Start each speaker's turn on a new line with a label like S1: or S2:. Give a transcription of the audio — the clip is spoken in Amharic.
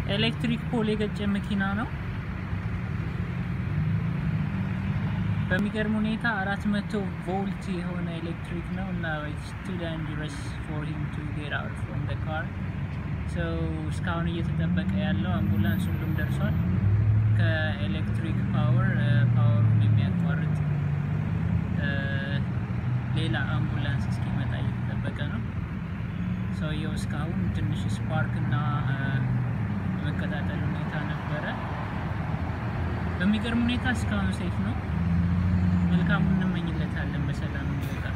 S1: ኤሌክትሪክ ፖል የገጨ መኪና ነው። በሚገርም ሁኔታ አራት መቶ ቮልት የሆነ ኤሌክትሪክ ነው እና ኢትስ ቱ ዳንጀረስ ፎር ሂም ቱ ጌት አውት ፍሮም ዘ ካር ሶ እስካሁን እየተጠበቀ ያለው አምቡላንስ ሁሉም ደርሷል። ከኤሌክትሪክ ፓወር ፓወሩን የሚያቋርጥ ሌላ አምቡላንስ እስኪመጣ እየተጠበቀ ነው። ሰውየው እስካሁን ትንሽ ስፓርክ እና የመቀጣጠል ሁኔታ ነበረ። በሚገርም ሁኔታ እስካሁን ሴፍ ነው። መልካሙን እንመኝለታለን በሰላም እንዲወጣ።